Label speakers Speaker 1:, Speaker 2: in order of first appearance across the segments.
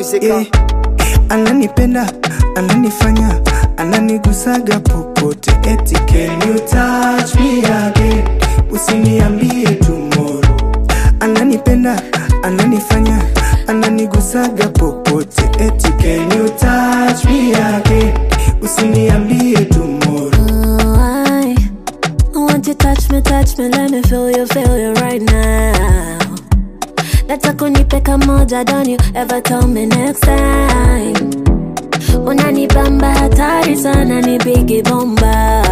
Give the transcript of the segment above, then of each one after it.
Speaker 1: music.
Speaker 2: yeah. Ananipenda, ananifanya, ananigusaga popote. Eti can you touch me again? Usiniambie tomorrow. Ananipenda, ananifanya, ananigusaga popote. Eti can you touch me again? Usiniambie tomorrow.
Speaker 3: Oh, I, I want you touch me, touch me, let me feel you, feel you right now. Nataka unipe kamoja, don't you ever tell me next time. Unanibamba hatari sana, ni bigi bomba.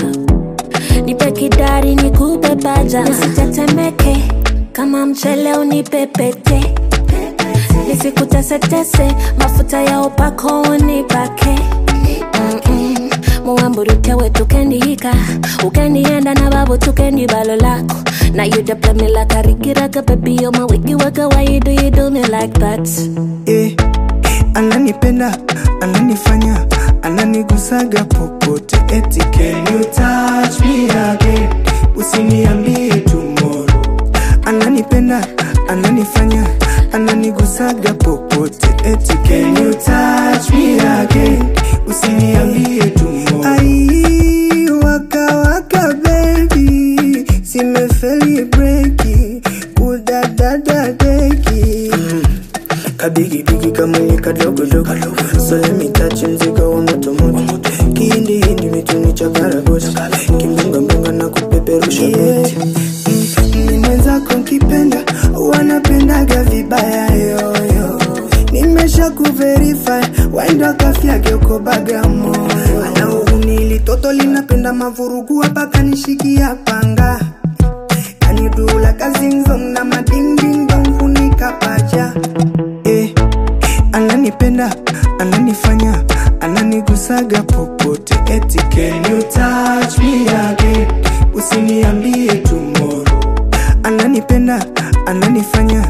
Speaker 3: Nipe kidari, nikupe paja, nisitetemeke kama mchele, unipepete nisikutesetese, mafuta ya upako unipake Mm-mm. muwamburuke wetu kendihika ukendienda na babu tukendi balo lako Now you the play me like a Ricky Raka, baby, you're my wiggy waka, why you do, you do me like that?
Speaker 2: eh, ananipenda ananifanya ananigusaga popote eti can you touch me again usiniambie tomorrow ananipenda ananifanya ananigusaga popote eti can you touch me again usiniambie tomorrow ai waka waka baby simefeli breki kudadada deki kabigibigi kamwenye kadogodogo solemitachi mzigo wa motomoto kihindihindi mituni cha karagoti kimbungambunga na kupeperusha goti ni mwenzako nkipenda wanapendaga vibaya yoyo nimesha kuverify waenda kafyake uko bagamoyo anaunili toto linapenda mavurugu hapaka nishikia panga kanidula kazinzong na madingdingdong hunika pacha eh, ananipenda ananifanya ananigusaga popote eti can you touch me again usiniambie tomorrow ananipenda ananifanya